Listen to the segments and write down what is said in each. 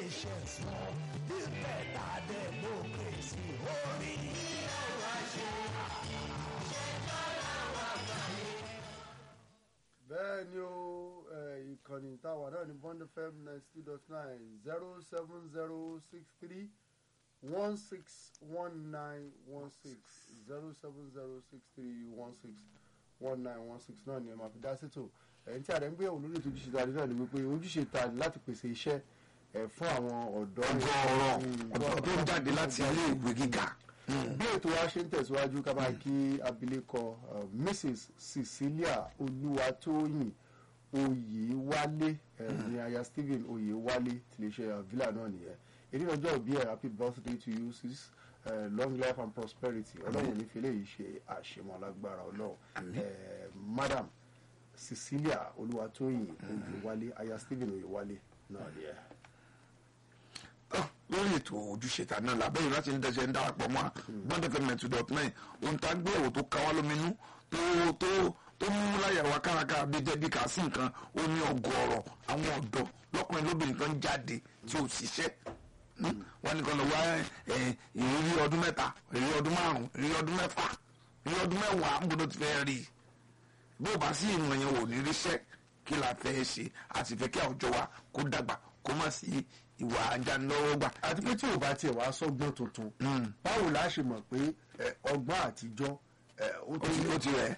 patience wọn bí bẹ́ẹ̀ta democracy orí ọ̀rọ̀ àṣẹ. bẹ́ẹ̀ ni o eh, ìkànnì táwa náà ní bond fm ninety two dot nine zero seven zero six three one six one nine one six zero seven zero six three one six one nine one six náà ni ẹ máa fi dá sétò ẹ̀yìn tí àdé ń gbéyàwó lórí ètò ojúṣe tàbí náà ni wípé ojúṣe ta ni láti pèsè iṣẹ́ ẹ̀ fún àwọn ọ̀dọ́ ọgọ́rọ̀ Mm, ọ̀dọ́ tó ń jáde láti ilé ìwé gíga. bí ètò wa ṣe ń tẹ̀síwájú ká máa kí abilékọ uh, mrs cecilia olúwatóyìn oyèwálé eh, ní aya stephen oyèwálé tiléeṣẹ́ villa náà nìyẹn èyí ní ọjọ́ òbí ẹ̀ happy birthday to you sis uh, long life and prosperity ọlọ́run ní fẹlẹ́ yìí ṣe àṣemọ́ alágbára ọlọ́run Eh, madam cecilia olúwatóyìn oyèwálé aya stephen oyèwálé náà nìyẹn. Ah, lórí ètò ojúṣe ta náà lábẹ́yìn láti ní tẹ̀sẹ̀ ń darapọ̀ mọ́ gbọ́dọ̀ fẹ́ mẹ́tò dot nine ohun tá a gbé ẹ̀wò tó ká wá lóminú tó tó tó mú láyà wá kárakára bíi dẹ́bí kà sí nǹkan ó ní ọgọ́rọ̀ àwọn ọ̀dọ́ lọ́kùnrin lóbìnrin kan jáde tí ò ṣiṣẹ́ Hmm? wọ́n ní kan lọ wá ẹ̀, ìrírí ọdún mẹ́ta ìrírí ọdún márùn-ún ìrírí ọdún mẹ́fà ìrírí ọdún mẹ́wàá ń gbọdọ̀ ti fẹ́ rí i bó o bá sí ìmọ̀ yẹn ò ní ríṣẹ́ kí la fẹ́ ṣe àti fẹ́ kí àwùjọ wa kó dàgbà kó má sí ìwà ajánilọ́wọ́gbà. àti pé tí ò bá tiẹ̀ wá sọ́gbọ́n tuntun báwo la ṣe mọ̀ pé eh, ọgbọ́n àtijọ́ eh, ó ó ti ó ti rẹ̀.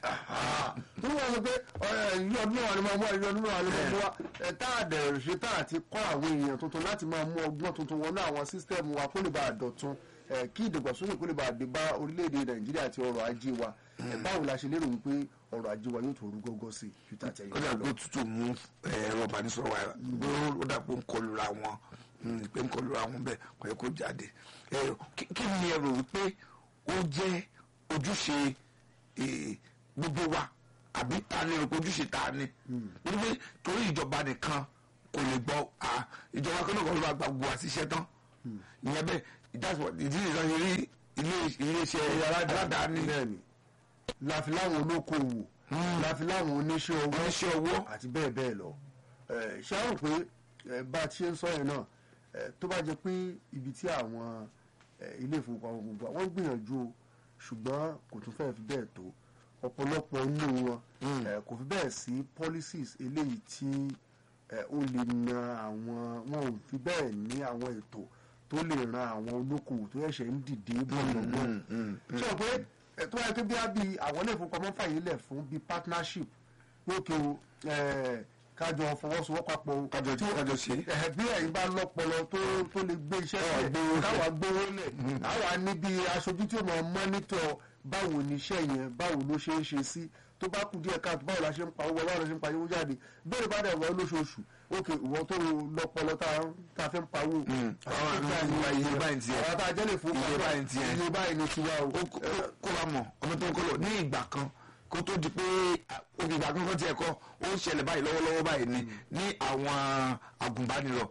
tó wọ́n sọ pé ìlú ọdún náà ni máa mú ìlú ọdún náà ni máa mú wa ẹ̀ tá a dẹ̀ ṣe tá a ti kọ́ àwọn èèyàn tuntun láti máa mú ọgbọ́n tuntun wọnú àwọn sísítẹ́ẹ̀mù wa kó lè bá a dọ̀tun eh, kí ìdàgbàsókè kó lè bá a dé bá orílẹ̀-èdè nàìjíríà àti ọrọ̀ ajé wa Eh, báwo la ṣe lérò wípé ọrọ̀ ajé wa yóò tó rú gọ́gọ́ sí i ju tàtẹ̀yìn ó dàgbò tútù mú ẹ̀rọ ìbánisọ̀rọ̀ wa ó dàgbò ń kọlura wọn mm, pé ń kọlura wọn bẹ́ẹ̀ kò yẹ kó jáde. Eh, kí kí ni ẹ rò wípé ó jẹ́ ojúṣe eh, gbogbo wa àbí ta ni rò pé ojúṣe ta ni wípé torí ìjọba nìkan kò lè gbọ́ ah, ìjọba kan náà kọ́ ló bá gba gbogbo àṣìṣe tán ìyẹn bẹ́ẹ̀ ìdásọ̀ ìdí nìkan ṣe rí ilé- iléeṣẹ́ aládàáni bẹ́ẹ̀ni láfi láwọn olókoòwò láfi láwọn oníṣẹ́ owó oníṣẹ́ owó àti bẹ́ẹ̀ bẹ́ẹ̀ lọ Eh, ṣé àwọn pé eh, bá a ti ṣe ń sọ yẹn náà eh, tó bá jẹ pé ibi tí àwọn eh, ilé ìfowópamọ́ gbogbo àwọn gbìyànjú o ṣùgbọ́n kò tún fẹ́ẹ́ fi bẹ́ẹ̀ tó ọ̀pọ̀lọpọ̀ nínú wọn eh, kò fi bẹ́ẹ̀ sí policies eléyìí tí eh, ó lè na àwọn wọn ò fi bẹ́ẹ̀ ní àwọn ètò tó lè ran àwọn olókoòwò tó ẹ̀ṣẹ̀ ń dìde bọ̀ lọ́gbọ́n ṣé o pé ẹ tó wáyé pé bí a bí àwọn ilé ìfowópamọ́ fàyè lẹ̀ fún bí partnership lókè o ẹ, kájọ fọwọ́sowọ́pọ̀ papọ̀ o. kájọ Tí ó- kájọ ṣe é. ẹ, bí ẹ̀yin bá lọ́pọlọ tó tó lè gbé iṣẹ́ Káwa sílẹ̀ gbówó lẹ̀. káwa gbówó lẹ̀ àwa níbi aṣojú tí ó mọ̀ mọ́nítọ̀ báwo ni iṣẹ́ yẹn báwo ló ṣe ń ṣe sí tó bá kù díẹ̀ káàtó báwo la ṣe ń pa owó báwo la ṣe ń pa owó jáde bẹ́ẹ̀ bá dẹ̀ wọ́n lóṣooṣù ókè ìwọ tó lọ́pọlọ tá a- tá a fẹ́ ń pa owó. àwọn àmì ìwà iye báyìí tiẹ̀. àwọn tá a jẹ́ lè fún Iye báyìí tiẹ̀. iye báyìí ni tiwa o. ó kó kó bá mọ̀ ọmọ tó ń kọ́ lọ ní ìgbà kan kó tó di pé òkè ìgbà kan kan tiẹ̀ kọ́ ó ń ṣẹlẹ̀ báyìí lọ́wọ́lọ́wọ́ báyìí ni ní àwọn agùnbánirọ̀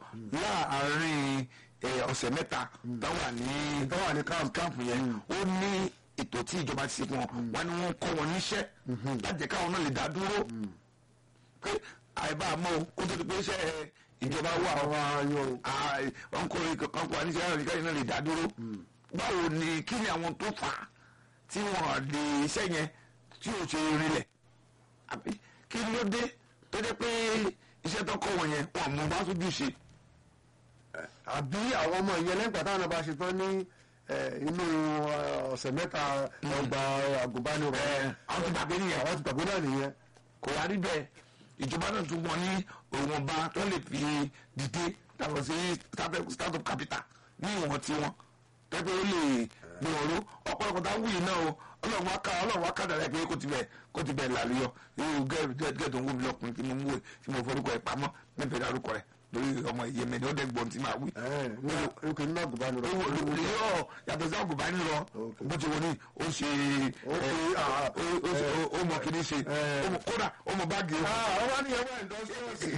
láàárín eh, ọ̀sẹ̀ mẹ́ta táwà ní táwà ní káàmpù yẹn ó ní ètò tí ìjọba ti ṣe fún wọn wọn ni wọn kọ́ wọn níṣẹ́ láti jẹ́ káwọn náà lè dá dúró pé àìbá àmọ́ o, kó tó di pé iṣẹ́ ìjọba wà àwọn ayọ̀ o. Àì, wọn kò rí kankan kó àníṣe àwọn ìkáyọ̀ náà lè dá dúró. báwo ni kí ni àwọn tó fà á tí wọn lè iṣẹ́ yẹn tí ò ṣe rinlẹ̀ àbí kí ló dé tó dé pé iṣẹ́ tó kọ́ wọn yẹn wọn mú bá sójú ṣe. àbí àwọn ọmọ ìyẹn lẹ́yìn pàtàkì náà bá ṣe tán ní eh, inú eh, ọ̀sẹ̀ mẹ́ta ọgbà àgùnbánirọ̀ Ẹ, àwọn ti gbàgbé nìyẹn. àwọn ti gbàgbé náà nìyẹn. kò wá rí bẹ́ẹ̀ ìjọba náà tún wọn ní òwònba tó lè fi dìde yàtọ̀ sí startup- startup capital ní ìwọ̀n tiwọn tẹ́pẹ́ ó lè gbé wọn ró ọ̀pọ̀lọpọ̀ tá a wúyì náà o ọlọ́run wá ká ọlọ́run wá ká dàrẹ́ pé kó ti bẹ̀ kó ti bẹ̀ làlúyọ irú gẹ́gẹ́ tó ń wú mi lọ́kùnrin tí mo mú ẹ̀ tí mo forúkọ ẹ̀ pamọ́ mẹ́fẹ̀ẹ́ dárúkọ rẹ̀ lórí ọmọ ìyẹn mẹ́ni ó dẹ́gbọ́n tí màá wí òkè nínú àgùnbánirọ̀. owó yóò yàtọ̀ sí ọ̀gùnbá ní lọ Okay. bó ti wọ ní ó ṣe Okay, ẹ, ah, ó- ó ṣe- ó- ó mọ kìíní ṣe eh. ó mọ- kódà ó mọ báàgì ó àwọn wá ní ẹwà ìdọ́sọ́ọ̀sì.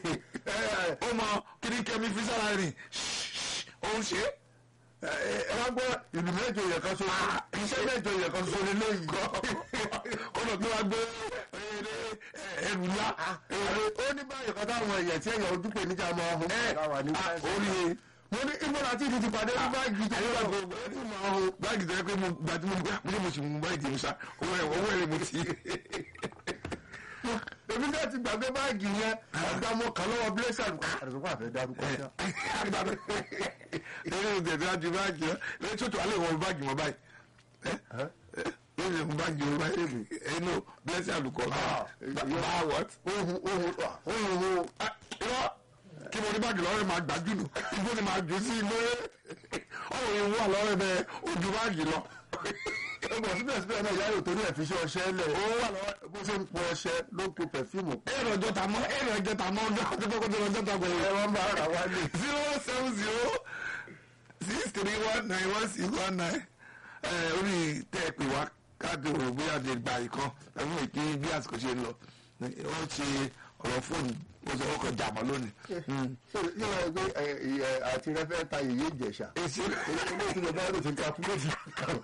ó mọ kìíní kẹmí fi sára rìn ó ń ṣe ẹ wá gbọ́ ìlú mẹ́jọ yẹn kan so iṣẹ́ mẹ́jọ yẹn kan so ní lóyìn. ó lọ gbé wá gbé ẹrù ńlá ó ní báyìí kan táwọn èèyàn tí èèyàn ojú pè níjà máa hun. ẹ láwa ní ó ní mo ní ibo láti ti ti pàdé ní báàgì tó ayé wà wa gbogbo ẹ ti mọ ọ báàgì tó yẹ pé mo gbà tí mo gbà mo ní mo sì mú báàgì mi sa owó ẹ owó ẹ mo ti. èmi náà ti gbàgbé báàgì yẹn àgbàmọ kan lọ́wọ́ blessing àdùnkọ́ àfẹ́ dárúkọ ṣá. lẹ́yìn ìgbẹ̀dẹ̀ àti báàgì rẹ lẹ́yìn tó tó alẹ́ wọ báàgì mọ́ báyìí lẹ́yìn ìwọ báàgì mọ́ báyìí ẹnu blessing àlùkò bá what. ohun ohun ohun ohun irọ́ kí mo ní báàgì lọ́rẹ́ máa gbájú nù igbó ni máa jù sí ilé ọ̀rọ̀ yìí wà lọ́rẹ́ bẹ́ẹ̀ ojú báàgì lọ. ọgbọ̀n síbẹ̀síbẹ̀ náà ìyá yóò torí ẹ̀ fi ṣe ọṣẹ lẹ̀ ó wà lọ́wọ́ bó ṣe ń pọ ọṣẹ ló ń po pẹ̀fíìmù ẹ̀rọ ọjọ́ ta mọ́ ẹ̀rọ ọjọ́ ta mọ́ ọjọ́ àti kókó tó ọjọ́ ta gbẹ̀yìn. ẹ̀rọ ń bá ara wa lè. zero seven zero six three one nine one six one nine ẹ orí tẹ́ ẹ pè wá káàdì òwò bóyá lè gba ìkan ẹ̀fún mi kí bí àsìkò ṣe ń lọ wọ́n ṣe ọ̀rọ̀ fóònù mo sọ ọkọ̀ jàmọ́ lónìí. ṣé ṣé wọ́n gbé ẹ, ẹ, àti rẹ fẹ́ ta yèyé ìjẹ̀ṣà èsì ilé ìtura bá lè ti ká fún méjì kan.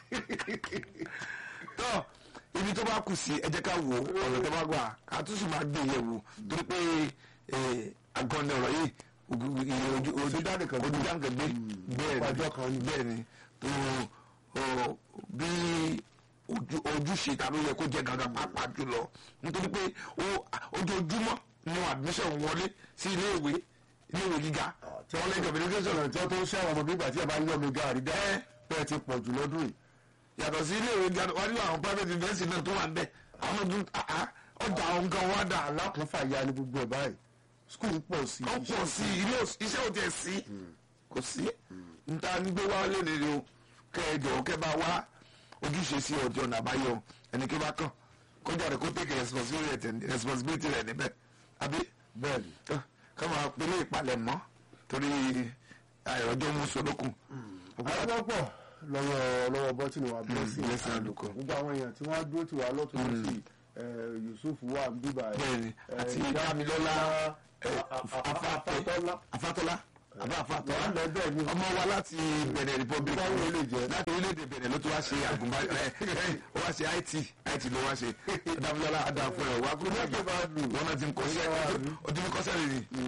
tọ́ ibi tó bá kù sí ẹ jẹ́ ká wò ó ọ̀rọ̀ tó bá gbà á tún sì máa gbé yẹ̀ wò torí pé agọ́ni ọ̀rọ̀ yìí ojú ojú ojú dáàdì kan ojú dáǹkà gbé bẹ́ẹ̀ ọjọ́ kan ni. bẹ́ẹ̀ ni tó ọ, bí ojú- ojúṣe ta ló yẹ kó jẹ gangan pàápàá jùlọ nítorí pé ó- ojoojúmọ́ ni admission wọlé sí iléèwé iléèwé gíga tí wọ́n lẹ́jọ́ mi ní kí sọ̀rọ̀ tí wọ́n tó ń ṣàwọn ọmọ bígbà tí ẹ bá ń yọ mi gaari dá bẹ́ẹ̀ ti pọ̀ jù lọ́dún yìí. yàtọ̀ sí iléèwé gíga wọ́n ní àwọn private university náà tó wà ń bẹ̀ àwọn ọdún àá ọjà àwọn nǹkan wá dà alákùnfà ya ni gbogbo ẹ̀ báyìí skul pọ̀ sí ó pọ̀ sí ilé òs- iṣẹ́ ò tẹ̀ sí kò sí níta ní gbé wá lé nílé o kẹ ẹ jọ̀wọ́ kẹ bá wá ojúṣe sí ọjọ́ ọ̀nà àbáyọ ẹni kí bá kàn kọjá rẹ kó tẹ̀kẹ̀ responsibility responsibility rẹ níbẹ̀ àbí bẹ́ẹ̀ ni. ká máa pélé ìpalẹ̀ mọ́ torí àìrọ́jọ́ mú solókun. àyẹ̀wọ́pọ̀ lọ́wọ́ lọ́wọ́ bọ́tìnì wa blessing Blessing Aluko. gbogbo àwọn èèyàn tí wọ́n á dúró tì wá lọ́tún lọ́sì Yusuf wà ń bíbà bẹ́ẹ̀ni àti Dámilọ́lá afátọ́lá afátọ́lá àbá afátọ́lá wà lẹ́bẹ̀ ni ọmọ wa láti Benin Republic Báwo ló lè jẹ́? láti orílẹ̀-èdè Benin ló tún wá ṣe àgùnbá ẹ ẹ ó wá ṣe IT IT ló wá ṣe Dámilọ́lá adáfọ́ ẹ̀ wá kúrò Ìjọba àgbà bá lù. wọn náà ti ń kọ́ṣẹ́ ọdún ní kọ́ṣẹ́ rẹ̀ ni.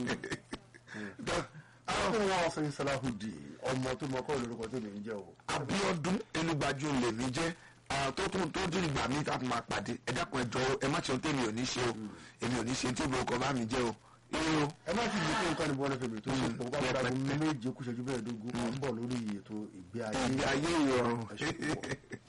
àwọn ọmọ wọn sẹ́yìn Salahudi ọmọ tó mọ kọ́ lórúkọ tó lè ń jẹ́ o. Abíọ́dún Elúgbájú lèmi jẹ́ ah, tó tún tó tún ìgbà mi tá a tún máa pàdé ẹ dákun ẹ jọ̀ọ́ ẹ má ṣe ohun tèmi ò ní ṣe o èmi ò ní ṣe tí ìbò bá mi jẹ́ o ire o. ẹ má ti di pé nǹkan ní bọ́ọ̀lù fèmí tó ṣe pọ̀ bá gbọ́dọ̀ méje kú ṣẹ́jú bẹ́ẹ̀ dógún à ń bọ̀ lórí ètò ìgbé ayé ìgbé ayé ìrọ̀rùn. Ẹ ṣe púpọ̀.